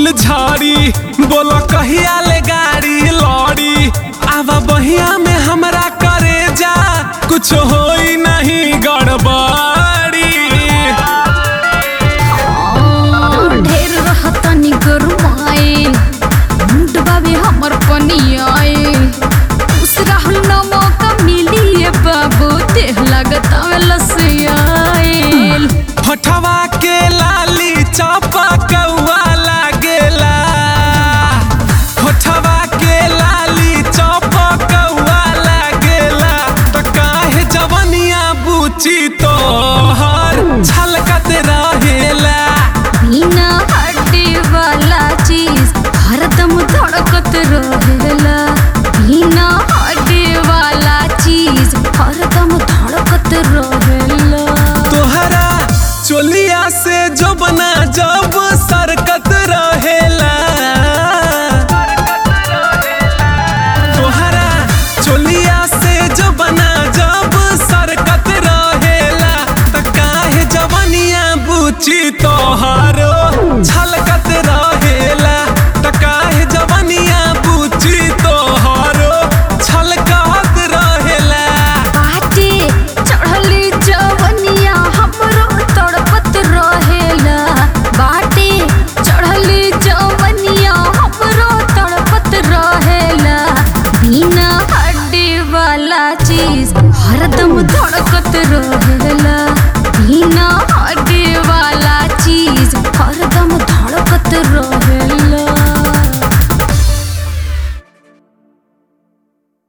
फूल झाड़ी बोलो कहिया ले गाड़ी लौड़ी आवा बहिया में हमरा करे जा कुछ होई नहीं गड़बड़ी ढेर रहतनी गरुआए मुंड बाबे हमर पनियाए उस राहुल न मौका मिली ए बाबू देह लागत लसियाए होठवा के लाली चापा कौआ लागेला होठवा के लाली चापा कौआ लागेला त काहे जवनिया बुची तोहर छलकत रहेला बिना हड्डी वाला चीज हरदम धड़कत रहेला बिना हड्डी वाला चीज हरदम धड़कत रहेला तोहरा चोलिया से जो बना जब सरकत रहेला तोहरा चोलिया से जो बना जब सरकत रहेला त काहे जवनिया बुची तोहरो छलक